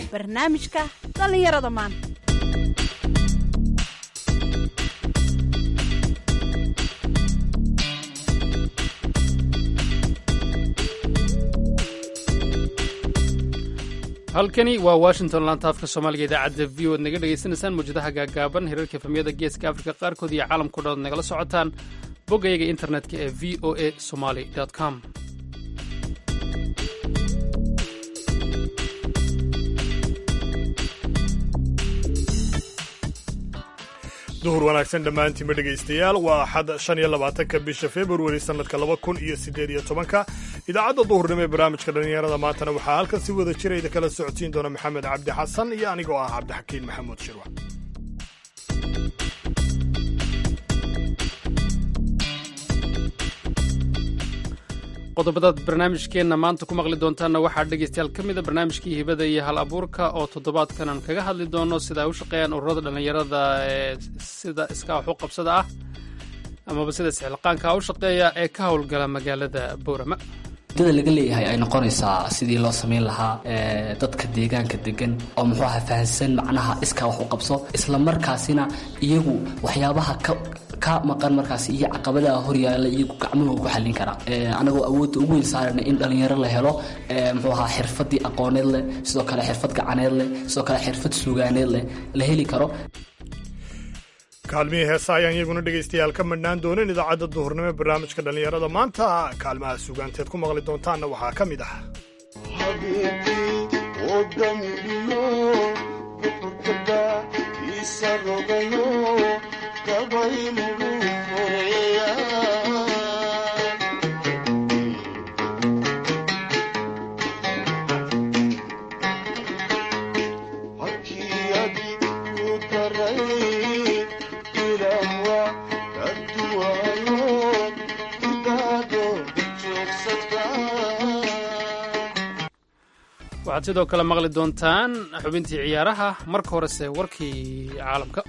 barnaamijka dhallinyarada maanta halkani waa washington laanta afka soomaaliga idaacadda v o ad naga dhegaysanaysaan mawjadaha gaagaaban hirarka efamiyada geeska afrika qaarkood iyo caalamkao dhan ad nagala socotaan boggayaga internetka ee v o a somaly com duhur wanaagsan dhammaantiinba dhegaystayaal waa axad shan iyo labaatanka bisha februari sannadka laba kun iyo siddeed iyo tobanka idaacadda duhurnimo ee barnaamijka dhallinyarada maantana waxaa halkan si wada jirayda kala socodsiin doona maxamed cabdi xasan iyo anigoo ah cabdixakiin maxamuud shirwa qodobadaad barnaamijkeenna maanta ku maqli doontaanna waxaa dhegaystayaal ka mida barnaamijkii hibada iyo hal abuurka oo toddobaadkan aan kaga hadli doono sida ay u shaqeeyaan ururada dhallinyarada ee sida iska wax u qabsada ah amaba sida isxilqaanka u shaqeeya ee ka howlgala magaalada boorama ujeedada laga leeyahay ay noqonaysaa sidii loo samayn lahaa dadka deegaanka degan oo muxuu aha fahansan macnaha iskaa wax u qabso isla markaasina iyagu waxyaabaha ka ka maqan markaas iyo caqabadaha horyaala iyagu gacmuhu ku xallin karaa anagoo awoodda ugu weyn saarana in dhallinyaro la helo muxuu ahaa xirfadii aqooneed leh sidoo kale xirfad gacaneed leh sidoo kale xirfad suugaaneed leh la heli karo kaalmihii heesa ayaan iyaguna dhegaystayaal ka madhnaan doonin idaacadda duhurnimo ee barnaamijka dhallinyarada maanta kaalmaha suugaanteed ku maqli doontaanna waxaa ka mid ah waxaad sidoo kale maqli doontaan xubintii ciyaaraha marka horese warkii caalamka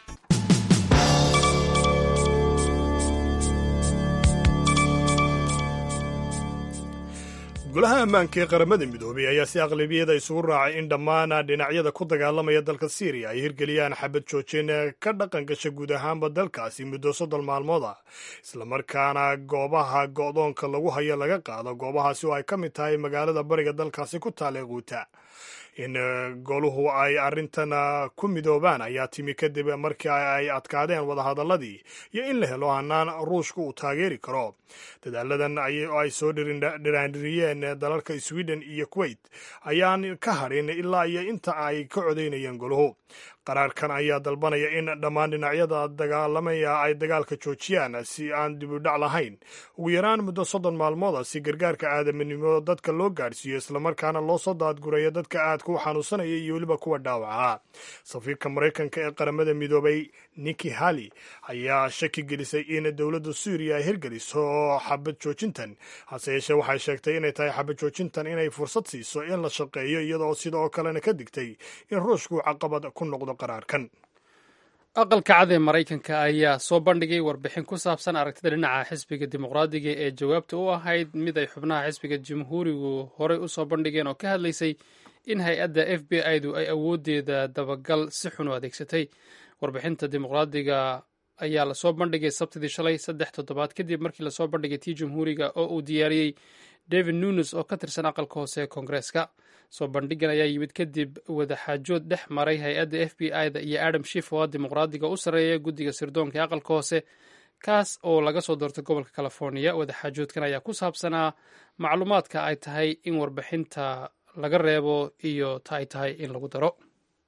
golaha ammaanka ee qaramada midoobay ayaa si aqlabiyada isugu raacay in dhammaan dhinacyada ku dagaalamaya dalka syriya ay hirgeliyaan xabad joojin ka dhaqan gasha guud ahaanba dalkaasi muddo soddon maalmood ah islamarkaana goobaha go'doonka lagu hayo laga qaado goobahaasi oo ay ka mid tahay magaalada bariga dalkaasi ku taala quuta in goluhu ay arrintan ku midoobaan ayaa timi kadib markii ay adkaadeen wadahadaladii iyo in la helo hanaan ruushka uu taageeri karo dadaaladan ay soo dhiraandhiriyeen dalalka sweden iyo kuwait ayaan ka hadhin ilaa iyo inta ay ka codaynayeen goluhu qaraarkan ayaa dalbanaya in dhammaan dhinacyada dagaalamaya ay dagaalka joojiyaan si aan dibudhac lahayn ugu yaraan muddo soddon maalmooda si gargaarka aadaminimo dadka loo gaadhsiiyo islamarkaana loo soo daadguraya dadka aadka u xanuunsanaya iyo weliba kuwa dhaawaca safiirka maraykanka ee qaramada midoobay niki hali ayaa shaki gelisay in dowladda suuriya ay hirgeliso xabad joojintan hase yeeshee waxay sheegtay inay tahay xabad joojintan inay fursad siiso in la shaqeeyo iyadoo sidoo kalena ka digtay in ruushku caqabad ku noqdo qaraarkan aqalka cad ee maraykanka ayaa soo bandhigay warbixin ku saabsan aragtida dhinaca xisbiga dimuqraadiga ee jawaabta u ahayd mid ay xubnaha xisbiga jamhuurigu horey u soo bandhigeen oo ka hadlaysay in hay-adda f b i-du ay awooddeeda dabagal si xun u adeegsatay warbixinta dimuqraadiga ayaa lasoo bandhigay sabtidii shalay saddex toddobaad kadib markii lasoo bandhigay tii jamhuuriga oo uu diyaariyey david nunes oo ka tirsan aqalka hoose ee koongareeska soo bandhigan ayaa yimid kadib wadaxaajood dhex maray hay-adda f b i da iyo adam shif oo dimuqraadiga u sarreeya guddiga sirdoonka ee aqalka hoose kaas oo laga soo doortay gobolka california wadaxaajoodkan ayaa ku saabsanaa macluumaadka ay tahay in warbixinta laga reebo iyo ta ay tahay in lagu daro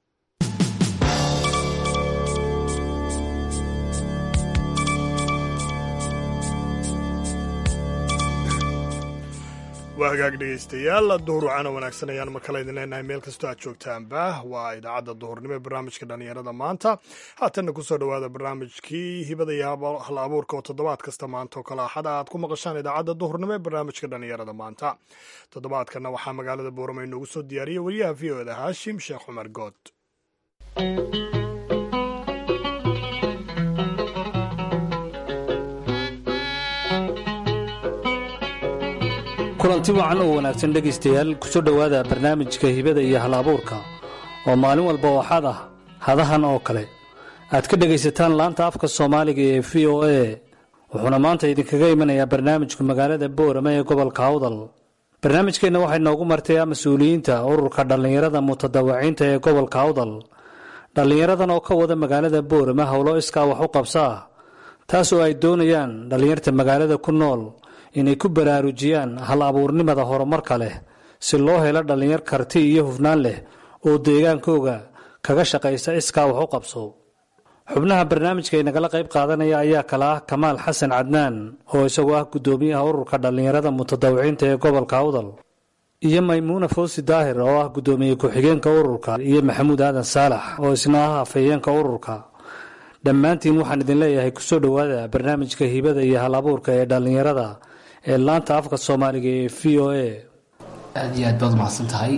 waa hagaag dhegaystayaal duhur wacana wanaagsan ayaan mar kale idin leenahay meel kastoo aad joogtaanba waa idaacadda duhurnimo ee barnaamijka dhallinyarada maanta haatanna kusoo dhowaada barnaamijkii hibada iyo hal abuurka oo toddobaad kasta maanta oo kale axada aad ku maqashaan idaacadda duhurnimo ee barnaamijka dhallinyarada maanta toddobaadkanna waxaa magaalada boorama inoogu soo diyaariyey wariyaha v o da haashim sheekh cumar good kulanti wacan oo wanaagsan dhegaystayaal kusoo dhowaada barnaamijka hibada iyo hal abuurka oo maalin walba waxaad ah hadahan oo kale aad ka dhegaysataan laanta afka soomaaliga ee v o a wuxuuna maanta idinkaga imanayaa barnaamijka magaalada boorama ee gobolka awdal barnaamijkeenna waxay noogu martay mas-uuliyiinta ururka dhallinyarada mutadawaciinta ee gobolka awdal dhallinyaradan oo ka wada magaalada boorama howlo iskaa wax u qabsaa taas oo ay doonayaan dhallinyarta magaalada ku nool inay ku baraarujiyaan hal abuurnimada horumarka leh si loo helo dhallinyar karti iyo hufnaan leh oo deegaankooga kaga shaqaysa iskaa wax u qabso xubnaha barnaamijka ay nagala qayb qaadanaya ayaa kale ah kamaal xasan cadnaan oo isagoo ah guddoomiyaha ururka dhallinyarada mutadawiciinta ee gobolka awdal iyo maymuuna foosi daahir oo ah guddoomiye ku-xigeenka ururka iyo maxamuud aadan saalax oo isna ah afhayeenka ururka dhammaantiin waxaan idin leeyahay kusoo dhowaada barnaamijka hibada iyo hal abuurka ee dhallinyarada ee laanta afka soomaaliga ee v o a aad iyo aad baad umahadsan tahay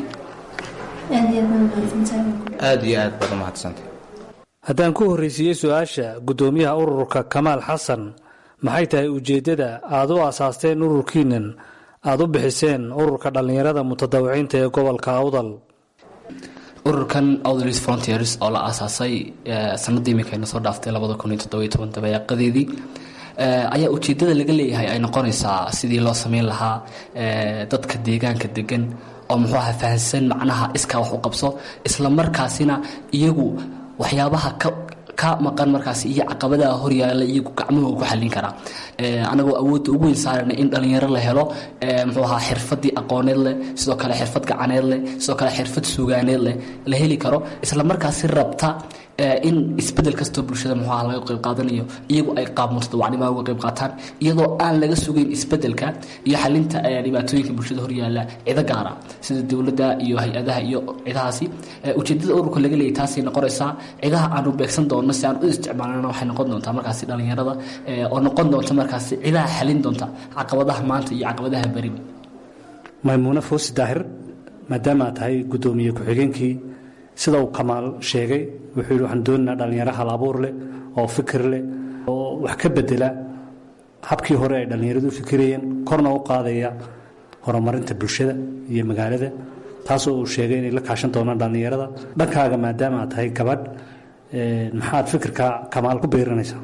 aada iyo aad baad umahadsantahay haddaan ku horreysiiyey su-aasha guddoomiyaha ururka kamaal xasan maxay tahay ujeeddada aad u aasaasteen ururkiinan aada u bixiseen ururka dhallinyarada mutadawiciinta ee gobolka awdal ururkan outlis frontiers oo la aasaasay sanadii iminka ayna soo dhaaftay labada kun iyo toddobiyo toban dabayaaqadeedii ayaa ujeedada laga leeyahay ay noqonaysaa sidii loo sameyn lahaa dadka deegaanka degan oo muxuu aha fahansan macnaha iskaa wax u qabso isla markaasina iyagu waxyaabaha ka ka maqan markaas iyo caqabadaha horyaala iyagu gacmahooga ku xallin karaa anagoo awoodda ugu weyn saarana in dhallinyaro la helo muxuu ahaa xirfadii aqooneed leh sidoo kale xirfad gacaneed leh sidoo kale xirfad suugaaneed leh la heli karo isla markaasi rabta in isbedel kastoo bulshada muxuu aha laga qayb qaadanayo iyagu ay qaab mutadawacnimaha uga qayb qaataan iyadoo aan laga sugeyn isbedelka iyo xalinta dhibaatooyinka bulshada horyaala cido gaara sida dowladda iyo hay-adaha iyo cidahaasi ujeedada ururka laga leeyay taasay noqonaysaa cidaha aanu beegsan doonno si aan u isticmaalana waxay noqon doontaa markaasi dhallinyarada oo noqon doonta markaasi cidaha xalin doonta caqabadaha maanta iyo caqabadaha beriba maymuune foosi daahir maadaama aad tahay guddoomiye ku-xigeenkii sida uu kamaal sheegay wuxuu yidhi waxaan doonaynaa dhallinyaro hal abuur leh oo fikir leh oo wax ka bedela habkii hore ay dhallinyaradu u fikirayeen korna u qaadaya horumarinta bulshada iyo magaalada taasoo uu sheegay inay la kaashan doonaan dhallinyarada dhankaaga maadaama aad tahay gabadh maxaad fikirka kamaal ku beerinaysaa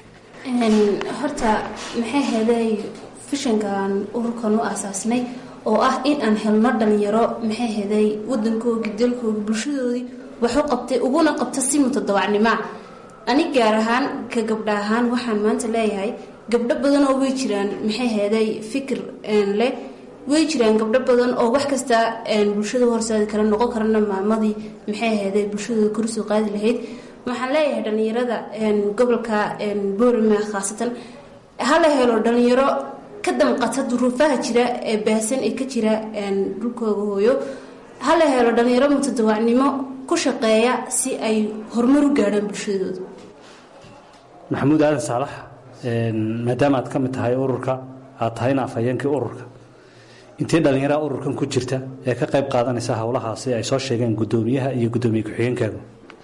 horta maxay heeday fishankan ururkan u aasaasnay oo ah in aan helno dhalinyaro maxay heeday wadankoogii dalkoogii bulshadoodii waxu qabtay uguna qabta si mutadawacnimoa ani gaar ahaan ka gabdha ahaan waxaan maanta leeyahay gabdho badan oo way jiraan maxay heeday fikir leh way jiraan gabdho badan oo wax kasta bulshada horseedi kara noqon karana maamadii maxay heeday bulshadooda korsoo qaadi lahayd waxaan leeyahay dhalinyarada gobolka boorama khaasatan hala helo dhalinyaro ka damqata duruufaha jira ee baahsan ee ka jira dhulkooga hooyo hala helo dhalinyaro mutadawacnimo ku shaqeeya si ay horumar u gaadhaan bulshadooda maxamuud aadan saalax maadaama aad ka mid tahay ururka aad tahayna afhayeenkii ururka intee dhallinyaraha ururkan ku jirta ee ka qayb qaadanaysa howlahaasi ay soo sheegeen guddoomiyaha iyo guddoomiye ku-xigeenkaagu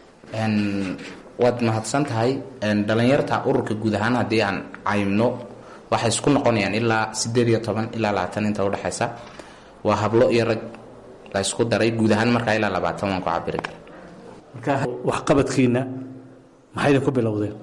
waad mahadsan tahay dhallinyarta ururka guud ahaan haddii aan caymno waxay isku noqonayaan ilaa sideed iyo toban ilaa labaatan inta udhexaysa waa hablo iyo rag la ysku daray guud ahaan markaa ilaa labaatan waan ku cabiri kara marka waxqabadkiina maxay idinku bilowdeen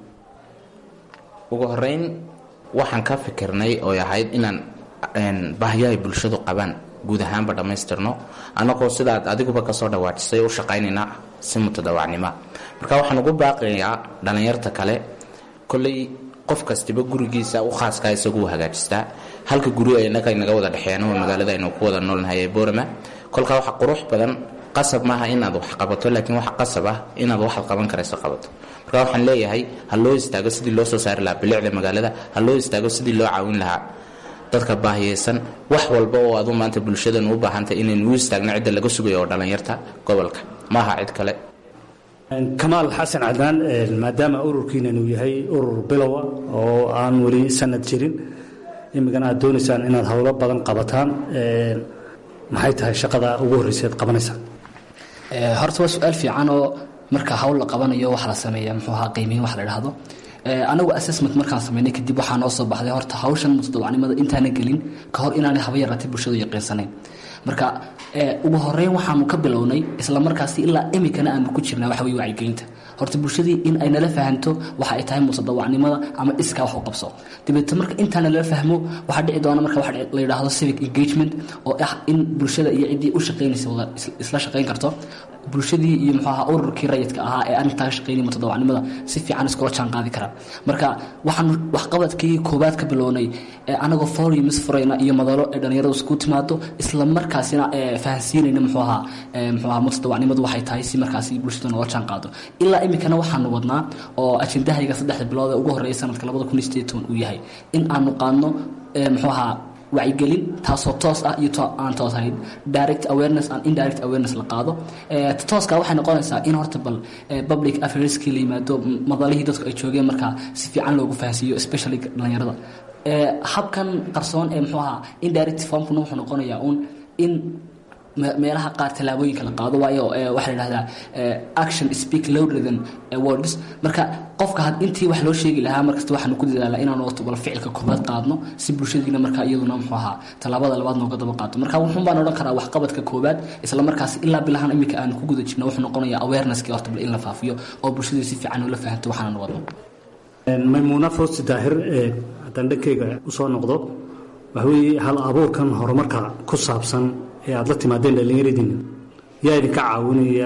ugu horeyn waxaan ka fikirnay oy ahayd inaan baahyahay bulshadu qabaan guud ahaanba dhammaystirno annagoo sidaad adiguba kasoo dhawaajisay u shaqaynayna si mutadawacnima marka waxaan ugu baaqayaa dhallinyarta kale kolley qof kastiba gurigiisa u khaaska isagu hagaajistaa halka guri inaga inaga wada dhexeeyaan waa magaalada aynu ku wada noolnahay ee boorama kolkaa waxa qurux badan qasab maaha inaad wax qabato laakiin waxa qasab ah inaad waxaad qaban karayso qabato marka waxaan leeyahay ha loo istaago sidii loo soo saari lahaa bilicda magaalada ha loo istaago sidii loo caawin lahaa dadka baahiyeysan wax walba oo adu maanta bulshadan u baahantay inaynu u istaagno cidda laga sugayo oo dhallinyarta gobolka maaha cid kale kamaal xasan cadnaan maadaama ururkiinan uu yahay urur bilowa oo aan weli sanad jirin imikana aad doonaysaan inaad howlo badan qabataan maxay tahay shaqada ugu horreysa ad qabanaysaan horta waa su-aal fiican oo marka hawl la qabanayo waxa la sameeya muxuu ahaa qiimeyn wax la idhaahdo anagu assessment markaan sameynay kadib waxaa noo soo baxday horta hawshan mutadawacnimada intaana gelin ka hor inaanay haba yaraatay bulshadu yaqiinsanayn marka ugu horeyn waxaanu ka bilownay islamarkaasi ilaa imikana aanu ku jirnaa waxa weye wacyigelinta horta bulshadii in ay nala fahanto waxa ay tahay mutadawacnimada ama iskaa wax u qabso dabeete marka intaa nala fahmo waxaa dhici doona marka waxa la yidhaahdo civic engagement oo ah in bulshada iyo ciddii u shaqaynaysa wada isla shaqayn karto bulshadii iyo muxuu ahaa ururkii rayidka ahaa ee arrintaa ka shaqaynaya mutadawacnimada si fiican iskula jaan qaadi karaan marka waxaanu waxqabadkii koowaad ka bilownay anagoo forums furayna iyo madalo ee dhallinyaradu isku timaado isla markaasina fahansiinayna muxuu ahaa muxuu ahaa mutadawacnimadu waxay tahay si markaasi bulshada noola jaan qaado ilaa imikana waxaanu wadnaa oo ajendahayga saddexda bilood ee ugu horreeya sanadka labada kun iyo sideed toban uu yahay in aanu qaadno muxuu ahaa wacyigelin taasoo toos ah iyo aan toos ahayn direct awareness and indirect awareness la qaado tooska waxay noqonaysaa in horta bal public affairskii la yimaado madalihii dadku ay joogeen markaa si fiican loogu fahansiiyo especially dhalinyarada habkan qarsoon ee muxuu ahaa indirect formkuna wuxuu noqonayaa un in meelaha qaar tallaabooyinka la qaado waayo waxaa la yidhahdaa action speak louder than words marka qofka had intii wax loo sheegi lahaa markasta waxaanu ku dadaalaa inaanu wato bal ficilka koobaad qaadno si bulshadiina marka iyaduna muxuu ahaa tallaabada labaad nooga daba qaado marka wuxuun baan odhan karaa waxqabadka koobaad isla markaas ilaa bilahan iminka aanu ku guda jirno wuxuu noqonayaa awareness-kii horta bal in la faafiyo oo bulshadii si fiican ula fahanto waxaananu wadno maymuuna foosti daahir ee haddaan dhankeyga usoo noqdo waxa weeye hal abuurkan horumarka ku saabsan ee aada la timaadeen dhallinyaradiina yaa idinka caawinaya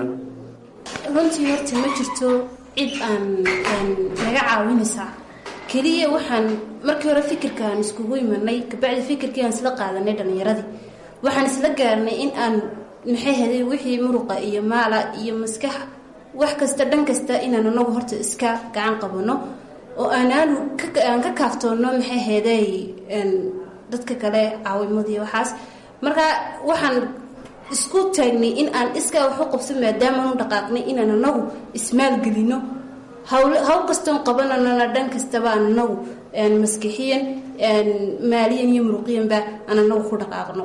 runtii horta ma jirto cid aan naga caawinaysaa keliya waxaan markii hore fikirkaan iskugu imanay kabacdi fikirkii aan isla qaadanay dhallinyaradii waxaan isla gaarnay in aan maxay haday wixii muruqa iyo maala iyo maskax wax kasta dhan kasta inaan anagu horta iska gacan qabano oo aanaanu aan ka kaaftoonno maxay haday dadka kale caawimadii waxaas marka waxaan isku taagnay in aan iskaa wax u qabso maadaamaanu dhaqaaqnay inaan anagu ismaalgelino hawl hawl kastoon qabananana dhan kastaba aan anagu maskixiyan maaliyan iyo muruqiyanba aan anagu ku dhaqaaqno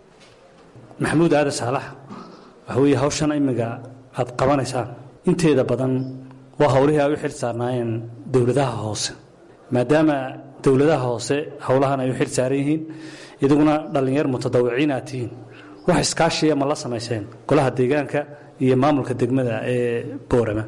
maxamuud aadan saalax waxa weeye hawshan imiga aada qabanaysaan inteeda badan waa howlihii ay u xil saarnaayeen dowladaha hoose maadaama dowladaha hoose howlahan ay u xil saaran yihiin idaguna dhallinyar mutadawiciin aad tihiin wax iskaashiya ma la samayseen golaha deegaanka iyo maamulka degmada ee boorama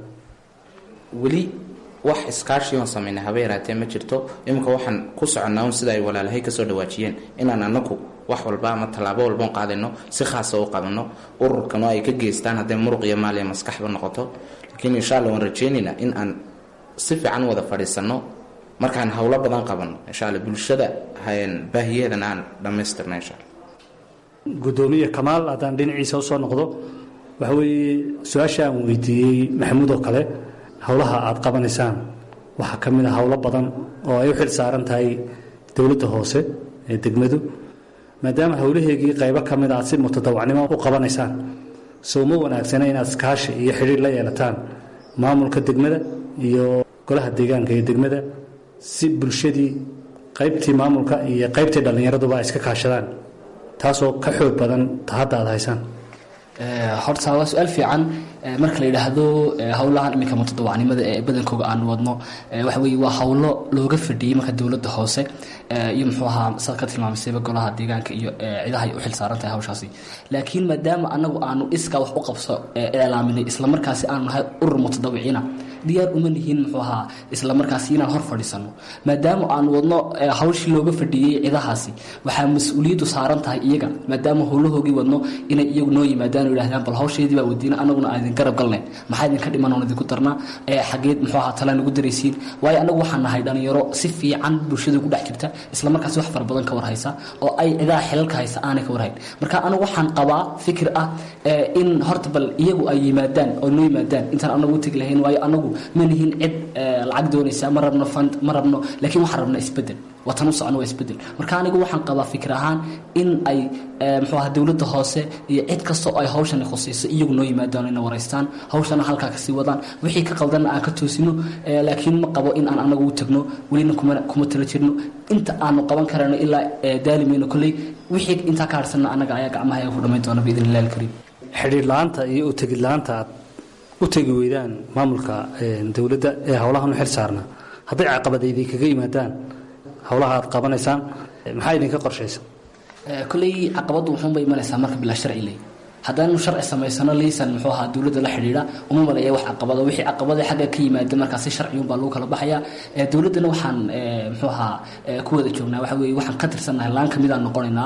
weli wax iskaashiyoon samayna haba yaraatee ma jirto iminka waxaan ku soconnaa un sida ay walaalahay kasoo dhawaajiyeen inaan anaku wax walba ama tallaabo walbaon qaadayno si khaasa u qabanno ururkan oo ay ka geystaan hadday muruq iyo maaliya maskaxba noqoto laakiin insha alla waan rajeynaynaa in aan si fiican wada fadhiisanno markaan howlo badan qabanno insha alla bulshada baahiyaheedana aan dhammaystirna insha alla gudoomiye kamaal haddaan dhinaciisa usoo noqdo waxa weeye su-aasha aan weydiiyey maxamuud oo kale howlaha aada qabanaysaan waxaa ka mid a howlo badan oo ay u xil saaran tahay dowladda hoose ee degmadu maadaama howlaheegii qaybo ka mid a aad si mutadawacnimo u qabanaysaan soo ma wanaagsana inaad iskaashi iyo xidhiir la yeelataan maamulka degmada iyo golaha deegaanka ee degmada si bulshadii qaybtii maamulka iyo qaybtii dhallinyaraduba ay iska kaashadaan taasoo ka xoog badan ta hadda aad haysaan horta waa su-aal fiican marka la yidhaahdo howlahan iminka mutadawacnimada ee badankooga aan wadno waxa weye waa howlo looga fadhiyey marka dowladda hoose iyo muxuu ahaa saad ka tilmaamaysayba golaha deegaanka iyo cidaha ay u xil saaran tahay hawshaasi laakiin maadaama anagu aanu iskaa wax u qabso iclaaminay islamarkaasi aanu nahay urur mutadawiciina diyaar uma nihiin muxuu ahaa islamarkaasi inaan hor fadhiisano maadaama aan wadno hawshii looga fadhiyey cidahaasi waxaa mas-uuliyaddu saaran tahay iyaga maadaama howlahoogii wadno inay iyagu noo yimaadaan oo yidhahdaan bal hawsheedii baa wadiina anaguna aan idin garab galnay maxaa idinka dhiman oon idinku darnaa xageed muxuu ahaa tala nagu daraysiin waayo anagu waxaan nahay dhalinyaro si fiican bulshada ku dhex jirta islamarkaasi wax fara badan ka warhaysa oo ay cidaha xilalka haysa aanay ka warhayn marka anigu waxaan qabaa fikir ah in horta bal iyagu ay yimaadaan oo noo yimaadaan intaan anagu u tegi lahayn waayo anagu ma nihin cid lacag doonaysa ma rabno fund ma rabno laakiin waxaan rabnaa isbedel watan u socno waa isbedel marka anigu waxaan qabaa fikir ahaan in ay muxuu ahaa dowladda hoose iyo cid kasta oo ay hawshani khusayso iyagu noo yimaadaan ina waraystaan hawshana halkaa kasii wadaan wixii ka qaldanna aan ka toosino laakiin ma qabo in aan anagu u tagno welina kuma kuma tala jirno inta aanu qaban karano ilaa daalimayno kolley wixii intaa ka harsanna annaga ayaa gacmaha ku dhamayn doona biidn illahi alkariim xidhiir la-aanta iyo u tegid la-aanta aad u tegi weydaan maamulka dowladda ee howlahan u xil saarnaa hadday caqabad idinkaga yimaadaan howlaha aad qabanaysaan maxaa idinka qorshaysa kolley caqabaddu wuxuunbay imanaysaa marka bilaa sharci ley haddaan sharci samaysano liisan muxuu ahaa dowladda la xidhiidha uma maleeya wax caqabado wixii caqabada xagga ka yimaada markaasi sharciyunbaa lagu kala baxaya dowladdana waxaan muxuu ahaa ku wada joognaa waxa weeye waxaan ka tirsannahay laan kamid aan noqonaynaa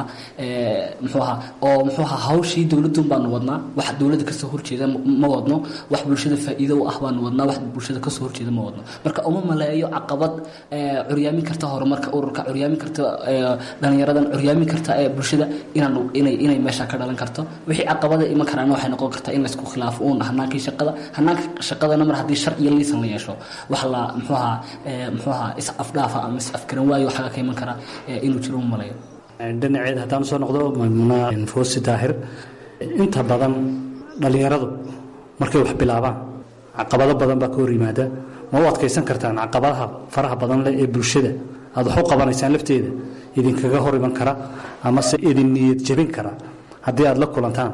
muxuu ahaa oo muxuu ahaa hawshii dowladun baanu wadnaa wax dowladda kasoo horjeeda ma wadno wax bulshada faa'iido u ah baanu wadnaa wax bulshada kasoo horjeeda ma wadno marka uma maleeyo caqabad curyaamin karta horumarka ururka curyaamin karta dhalinyaradan curyaamin karta bulshada inaan inay inay meesha ka dhalan karto wixii caqabada iman karaana waxay noqon kartaa in laysku khilaafo uun hanaankii shaqada hanaanka shaqadana mar haddii sharciyo liisan la yeesho wax la muxuu ahaa muxuu ahaa is afdhaafa ama is afgaran waayo waxaga ka iman kara inuu jiro uma maleeyo dhinaceed haddaan soo noqdo maymuna foosi daahir inta badan dhallinyaradu markay wax bilaabaan caqabado badan baa ka hor yimaada ma u adkaysan kartaan caqabadaha faraha badan leh ee bulshada aad wax u qabanaysaan lafteeda idinkaga hor iman kara amase idin niyad jebin kara haddii aada la kulantaan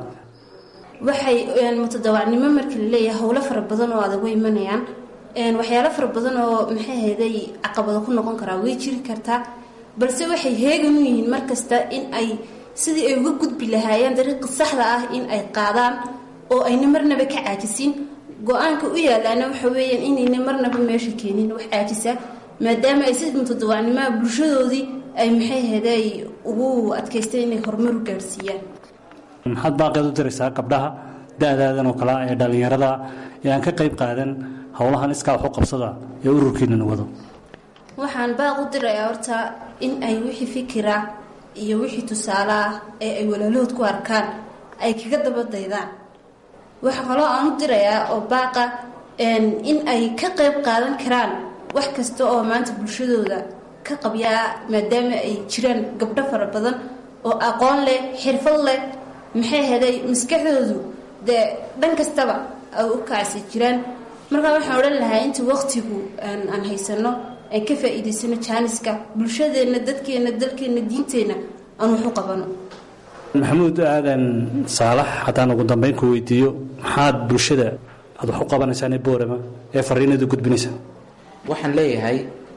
waxay mutadawacnimo marka la leeyahay howlo fara badan oo adag way imanayaan waxyaalo fara badan oo maxay ahayday caqabado ku noqon karaa way jiri kartaa balse waxay heegan u yihiin markasta in ay sidii ay uga gudbi lahaayeen dariiqa saxda ah in ay qaadaan oo ayna marnaba ka caajisin go-aanka u yaalaana waxa weeyaan inayna marnaba meesha keenin wax caajisa maadaama ay si mutadawacnimaha bulshadoodii ay maxay ahayday ugu adkaysteen inay horumar u gaadhsiiyaan maxaad baaqeed u diraysaa gabdhaha da-daadan oo kale ee dhallinyarada ee aan ka qayb qaadan howlahan iskaa wax u qabsada ee ururkiinana wado waxaan baaq u dirayaa horta in ay wixii fikira iyo wixii tusaale ah ee ay walaalahood ku arkaan ay kaga daba daydaan waxa kaloo aan u dirayaa oo baaqa in ay ka qayb qaadan karaan wax kasta oo maanta bulshadooda ka qabyaa maadaama ay jiraan gabdho fara badan oo aqoon leh xirfad leh maxay heday maskaxdoodu dee dhan kastaba ay u kacsi jiraan markaa waxaan odhan lahaa inta waqtigu aan haysano aan ka faa'iidaysano jaaniska bulshadeenna dadkeenna dalkeenna diinteenna aan wax u qabano maxamuud aadan saalax haddaan ugu dambeyn ku weydiiyo maxaad bulshada aad wax u qabanaysaan ee boorama ee fariinadu gudbinaysaa waxaan leeyahay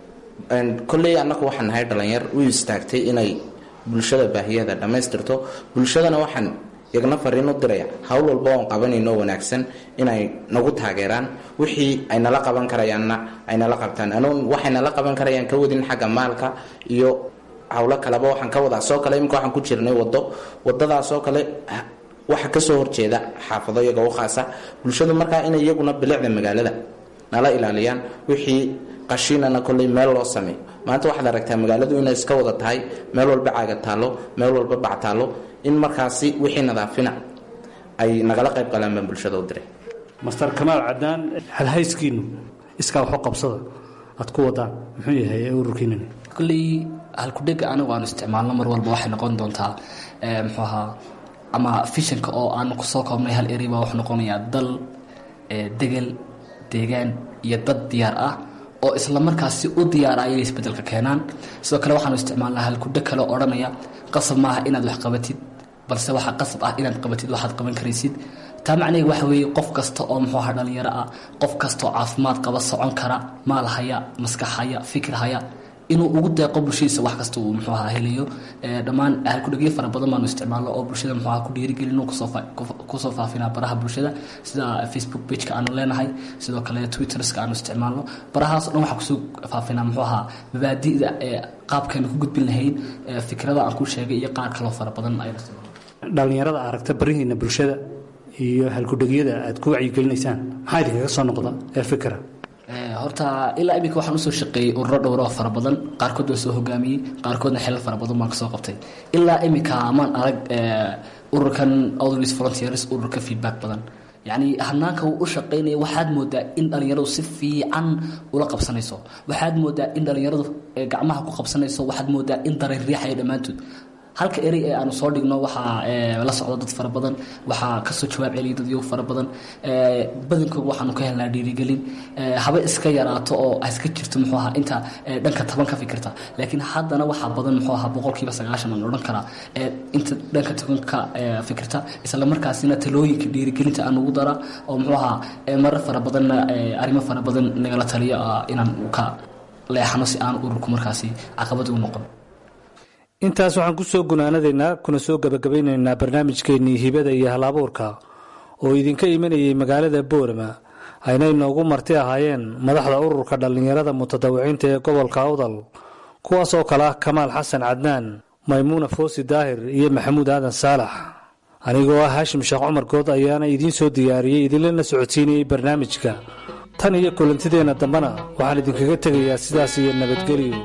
kolley annagu waxaan nahay dhalinyar u istaagtay inay bulshada baahiyada dhammaystirto bulshadana waxaan iyagna fariin u diraya howl walba oon qabanayno wanaagsan inay nagu taageeraan wixii ay nala qaban karayaanna ay nala qabtaan anuun waxay nala qaban karayaan ka wadin xagga maalka iyo howlo kaleba waxaan ka wadaa soo kale imika waxaan ku jirnay wado wadadaasoo kale waxa kasoo horjeeda xaafado iyaga u khaasa bulshadu markaa inay iyaguna bilicda magaalada nala ilaaliyaan wixii qashiinana kolley meel loo sameeyo maanta waxaad aragtaa magaaladu inay iska wada tahay meel walba caaga taallo meel walba bac taallo in markaasi wixii nadaafina ay nagala qayb galaan baan bulshada u diray master kamaal cadaan halhayskiinu iskaa waxu qabsada aad ku wadaan muxuu yahay ee ururkiinani kolley halkudhega anigu aanu isticmaalno mar walba waxay noqon doontaa muxuu ahaa ama fishanka oo aanu kusoo koobnay hal eri baa wuxuu noqonayaa dal degel deegaan iyo dad diyaar ah oo isla markaasi u diyaara ayay isbedelka keenaan sidoo kale waxaanu isticmaalnaa halkudho kale oo odhanaya qasab maaha inaad wax qabatid balse waxaa qasab ah inaad qabatid waxaad qaban karaysid taa macnaheed waxa weeye qof kasta oo muxuu ahaa dhalinyaro ah qof kasta oo caafimaad qaba socon kara maal haya maskax haya fikir haya inuu ugu deeqo bulshadiisa wax kasta uu muxuu ahaa helayo dhammaan halkudhegyo fara badan baanu isticmaalno oo bulshada muxuu ahaa ku dhiirigelino kusoo faafinaa baraha bulshada sida facebook pageka aanu leenahay sidoo kale twitterska aanu isticmaalno barahaas o dhan waxaa kusoo faafinaa muxuu ahaa mabaadi'da ee qaabkaynu ku gudbin lahayn fikrada aan ku sheegay iyo qaar kaloo fara badan aynu isticmaalno dhallinyarada aragta barihiina bulshada iyo halkudhegyada aad ku wacyigelinaysaan maxaa idinkaga soo noqda ee fikra horta ilaa iminka waxaan usoo shaqeeyey ururo dhowro fara badan qaarkood waan soo hogaamiyey qaarkoodna xelal fara badan baan kasoo qabtay ilaa iminka maan arag ururkan outreach volunteers ururka feedback badan yacni hanaanka uu u shaqaynaya waxaad moodaa in dhallinyaradu si fiican ula qabsanayso waxaad moodaa in dhallinyaradu gacmaha ku qabsanayso waxaad moodaa in dareen riixaya dhammaantood halka erey ee aanu soo dhigno waxaa la socda dad fara badan waxaa kasoo jawaab celiya dad yow fara badan badankooda waxaanu ka helnaa dhiirigelin haba iska yaraato oo iska jirto muxuu ahaa inta dhanka taban ka fikirta laakiin haddana waxaa badan muxuu ahaa boqolkiiba sagaashan aan odhan karaa inta dhanka taban ka fikirta isla markaasina talooyinka dhiirigelinta aan ugu dara oo muxuu ahaa marar fara badanna arrimo fara badan nagala taliyo inaan ka leexano si aan ururku markaasi caqabad u noqon intaas waxaan ku soo gunaanadaynaa kuna soo gebagabaynaynaa barnaamijkeennii hibada iyo halabuurka oo idinka imanayay magaalada boorama ayna inoogu marti ahaayeen madaxda ururka dhallinyarada mutadawiciinta ee gobolka awdal kuwaas oo kale ah kamaal xasan cadnaan maymuuna foosi daahir iyo maxamuud aadan saalax anigoo ah haashim sheekh cumar good ayaana idiin soo diyaariyey idinlana socodsiinayey barnaamijka tan iyo kulantideenna dambena waxaan idinkaga tegayaa sidaas iyo nabadgelyo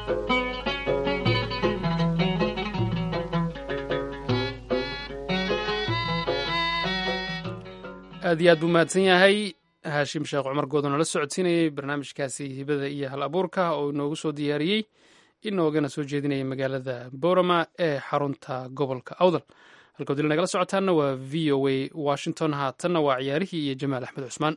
aad iyo aad buu mahadsan yahay haashim sheekh cumar good oo nala socodsiinayey barnaamijkaasi hibada iyo hal abuurka oo inoogu soo diyaariyey inoogana soo jeedinaya magaalada borama ee xarunta gobolka awdal halka dil nagala socotaana waa v o a washington haatanna waa ciyaarihii iyo jamaal axmed cusmaan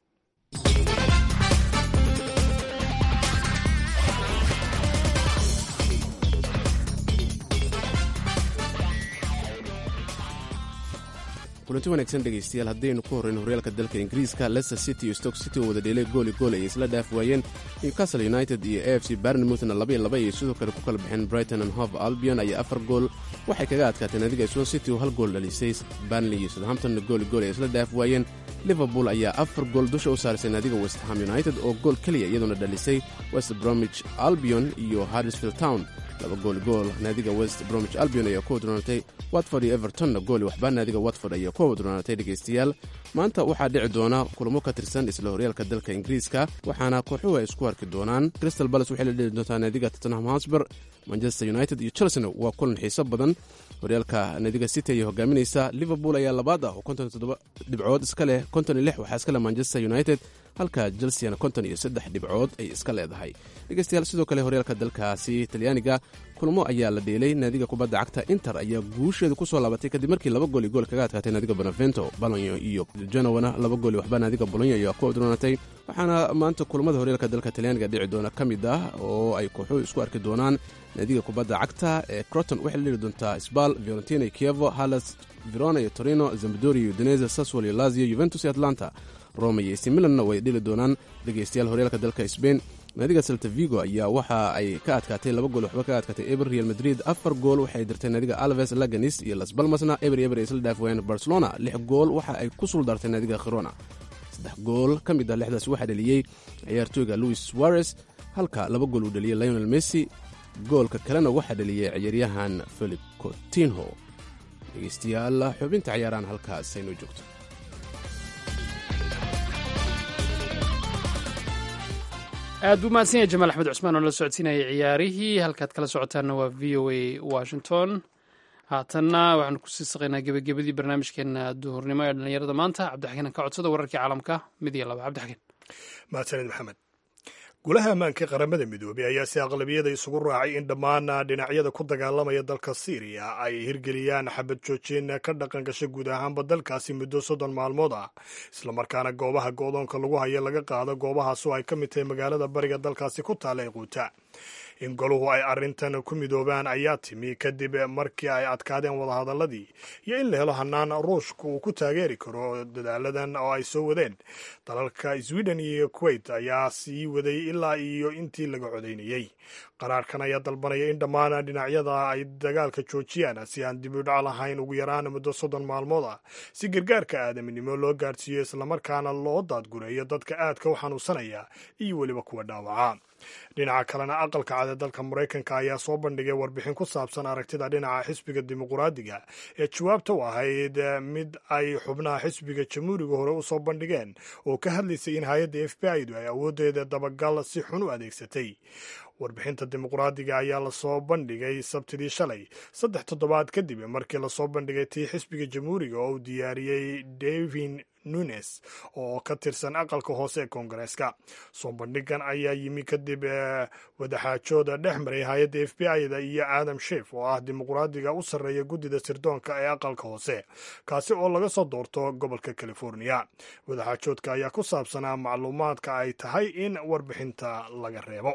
kulanti wanaagsan dhegaystayaal haddaynu ku horrayn horyaalka dalka ingiriiska leicester city iyo stoke city oo wada dheelay gooli gool ay isla dhaaf waayeen newcastle united iyo a f c barnemouthna laba iyo laba ayay sidoo kale ku kala baxeen brighton and hove albion ayaa afar gool waxay kaga adkaateen adiga swan city oo hal gool dhalisay barnley iyo southamptonna gooli gool ay isla dhaaf waayeen liverpool ayaa afar gool dusha u saarisay naadiga westham united oo gool keliya iyaduna dhalisay west bromwich albion iyo harrisfield town laba gooli gool naadiga west bromwich albion ayaa ku wadroonatay watford iyo evertonna gooli waxba naadiga watford ayaa ku wadroonatay dhegaystayaal maanta waxaa dhici doona kulamo ka tirsan isla horyaalka dalka ingiriiska waxaana kooxuhu ay isku arki doonaan crystal balas waxay la dheli doontaa naadiga tottenham hosber manchester united iyo chelsena waa kulan xiiso badan horyaalka naadiga city ayay hogaaminaysa liverpool ayaa labaad ah oo konton toddoba dhibcood iska leh konton iyo lix waxaa iska leh manchester united halka chelseana konton iyo saddex dhibcood ay iska leedahay dhegeystayaal sidoo kale horyaalka dalkaasi talyaaniga kulmo ayaa la dheelay naadiga kubadda cagta inter ayaa guusheeda ku soo laabatay kadib markii laba gooli gool kaga adkaatay naadiga benevento balonyo iyo genowana laba gooli waxba naadiga bolonyo ayaa ku odroonatay waxaana maanta kulamada horyaalka dalka talyaaniga dhici doona ka mid ah oo ay kooxuhu isku arki doonaan naadiga kubadda cagta ee croton waxay la dheli doontaa sbal fiorentina iyo kievo halas verona iyo torino zambadori iyo udinese saswal iyo lazio juventus iyo atlanta roma iyo ac milanna way dheli doonaan dhegeystayaal horyaalka dalka sbain naadiga salta vigo ayaa waxa ay ka adkaatay laba gool waxba ka adkaatay eber real madrid afar gool waxay dirtay naadiga alves laganis iyo las balmasna eber eber ay isla dhaaf waayeen barcelona lix gool waxa ay ku suldartay naadiga khirona saddex gool ka mid ah lixdaas waxaa dheliyey ciyaartooyga louis suarez halka laba gool uu dheliyey lionel messi goolka kalena waxaa dheliyey ciyaaryahan philip cotinho dhegeystayaal xubinta ciyaarahan halkaas aynoo joogto aad buu mahadsan yahay jamaal axmed cusmaan oo nala socodsiinayay ciyaarihii halkaad kala socotaanna waa v o a washington haatanna waxaanu kusii saqaynaa gebagabadii barnaamijkeena duhurnimo ee dhallinyarada maanta cabdixakiin ka codsada wararkii caalamka mid iyo laba cabdixakiin mahadsanid maxamed golaha ammaanka qaramada midoobey ayaa si aqlabiyada isugu raacay in dhammaan dhinacyada ku dagaalamaya dalka syriya ay hirgeliyaan xabad joojin ka dhaqan gasha guud ahaanba dalkaasi muddo soddon maalmood ah islamarkaana goobaha go-doonka lagu hayo laga qaado goobahaas oo ay ka mid tahay magaalada bariga dalkaasi ku taala ee quuta in goluhu ay arrintan ku midoobaan ayaa timi kadib markii ay adkaadeen wadahadaladii iyo in la helo hanaan ruushka uu ku taageeri karo dadaaladan oo ay soo wadeen dalalka sweden iyo kuwait ayaa sii waday ilaa iyo intii laga codaynayey qaraarkan ayaa dalbanaya in dhammaan dhinacyada ay dagaalka joojiyaan si aan dib u dhac lahayn ugu yaraan muddo soddon maalmood ah si gargaarka aadaminimo loo gaarsiiyo islamarkaana loo daadgureeyo dadka aadka u xanuunsanaya iyo weliba kuwa dhaawaca dhinaca kalena aqalka cad ee dalka maraykanka ayaa soo bandhigay warbixin ku saabsan aragtida dhinaca xisbiga dimuqraadiga ee jawaabta u ahayd mid ay xubnaha xisbiga jamhuuriga hore u soo bandhigeen oo ka hadlaysay in hay-adda f b i du ay awooddeeda dabagal si xun u adeegsatay warbixinta dimuqraadiga ayaa lasoo bandhigay sabtidii shalay saddex toddobaad kadib markii lasoo bandhigay tii xisbiga jamhuuriga oo uu diyaariyey davin nunes oo ka tirsan aqalka hoose ee koongareeska soo bandhigan ayaa yimi kadib wadaxaajooda dhex maray hay-adda f b i-da iyo adam shef oo ah dimuqraadiga u sarreeya guddida sirdoonka ee aqalka hoose kaasi oo laga soo doorto gobolka california wadaxaajoodka ayaa ku saabsanaa macluumaadka ay tahay in warbixinta laga reebo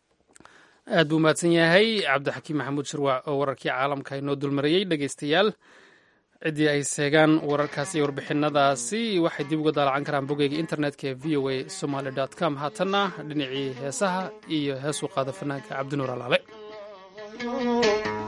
aad buu mahadsan yahay cabdixakiim maxamuud shirwac oo wararkii caalamka inoo dulmarayey dhegeystayaal ciddii ay seegaan wararkaasi iyo warbixinadaasi waxay dib uga daalacan karaan bogeyga internetka ee v o a somaly com haatanna dhinacii heesaha iyo heesuu qaada fanaanka cabdinuur alaale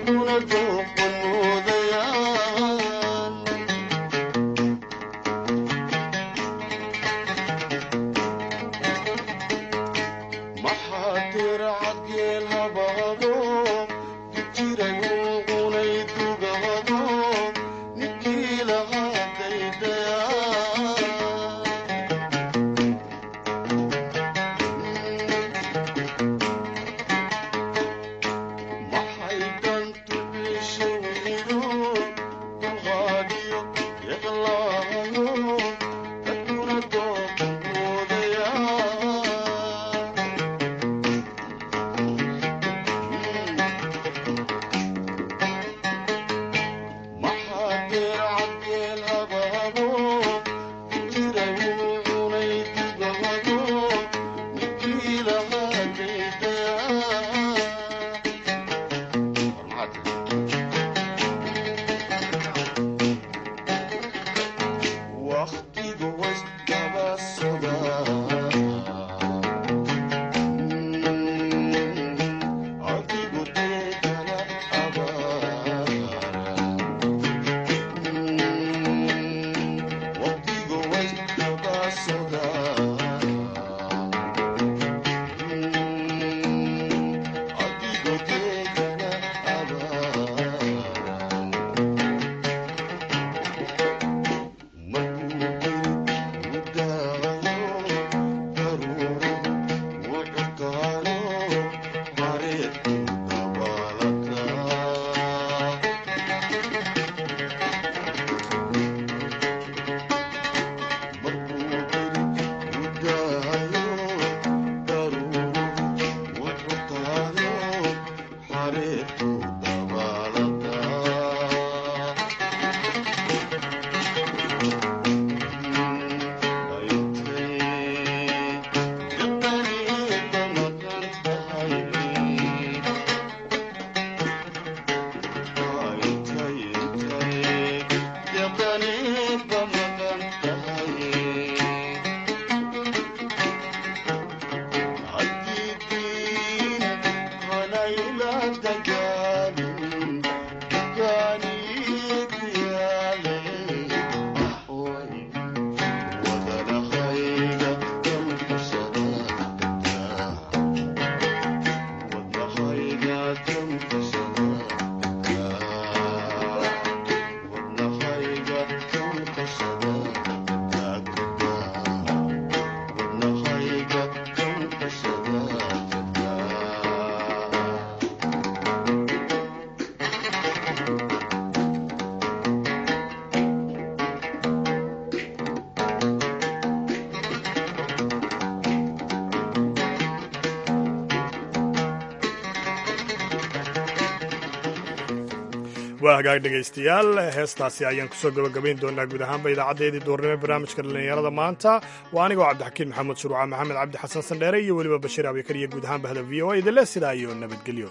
waa hagaag dhegaystayaal heestaasi ayaan kusoo gabagabayn doonaa guud ahaanba idaacaddeedii duurnimo barnaamijka dhallinyarada maanta waa anigoo cabdixakiin maxamed shuruuca maxamed cabdi xasan sandheere iyo weliba bashiir abikar iyo guud ahaan bahda v o a idinle sidaa iyo nabadgelyo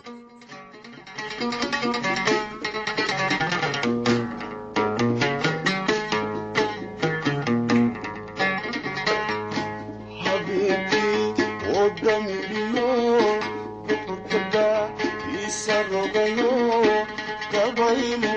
Isa rogayo, kabaymo